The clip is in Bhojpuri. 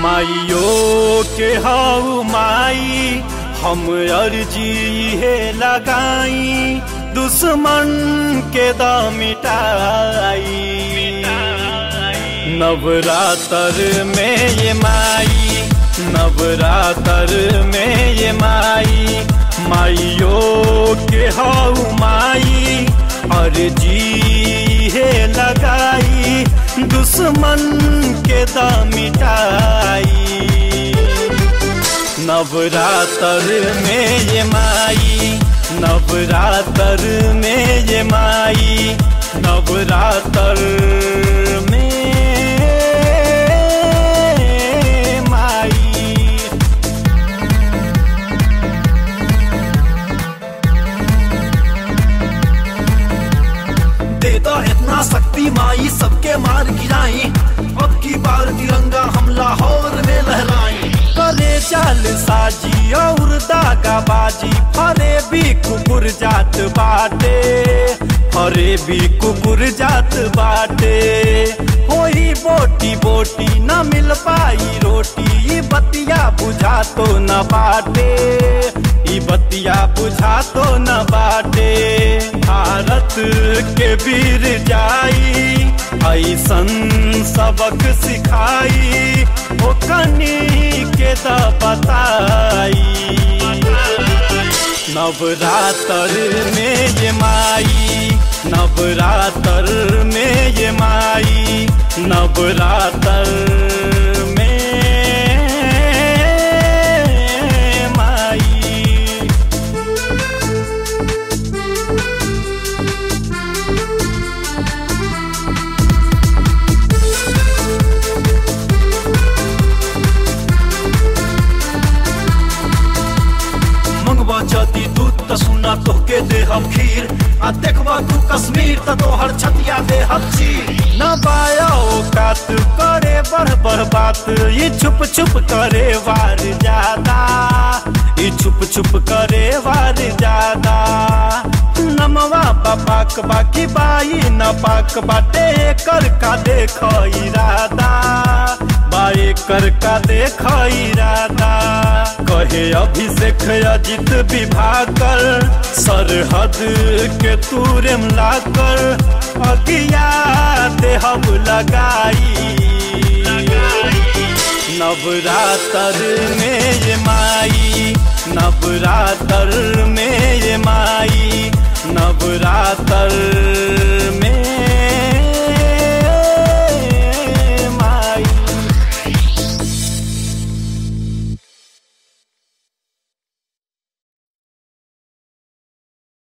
माइयो के हऊ माई हम अर्जी हे लगाई दुश्मन के द मिटाई नवरात्र में ये माई नवरात्र में ये माई माइयो के हऊ माई अर्जी हे लगाई दुश्मन के द मिटाई नवरात्र में ये माई नवरात्र में ये माई नवरात्र में माई दे दो इतना शक्ति माई सबके मार गिराई अब की बार तिरंगा हम लाहौर में लहराई करे चाल साजी और दागा बाजी फरे भी कुकुर जात बाटे फरे भी कुकुर जात बाटे होई बोटी बोटी न मिल पाई रोटी ई बतिया बुझा तो न बाटे ई बतिया बुझा तो न बाटे भारत के वीर जाई ऐसन सबक सिखाई ओ कनी के द बताई नवरात्र में ये माई नवरात्र में ये माई नवरात्र में माई मंगवा जाती दूध त सुना तोहके दे हम खीर आ देखवा तू कश्मीर त तोहर छतिया दे हम चीर न बाया औकात करे बढ़ बढ़ बात ये छुप छुप करे वार ज्यादा ये छुप छुप करे वार ज्यादा नमवा पाक बाकी बाई न पाक बाटे कर का देख इरादा बाए कर का देख इरादा कहे अभिषेक अजित विभाकर सरहद के तूरे लाकर अगिया देहब लगाई नवरात्र में ये माई नवरात्र में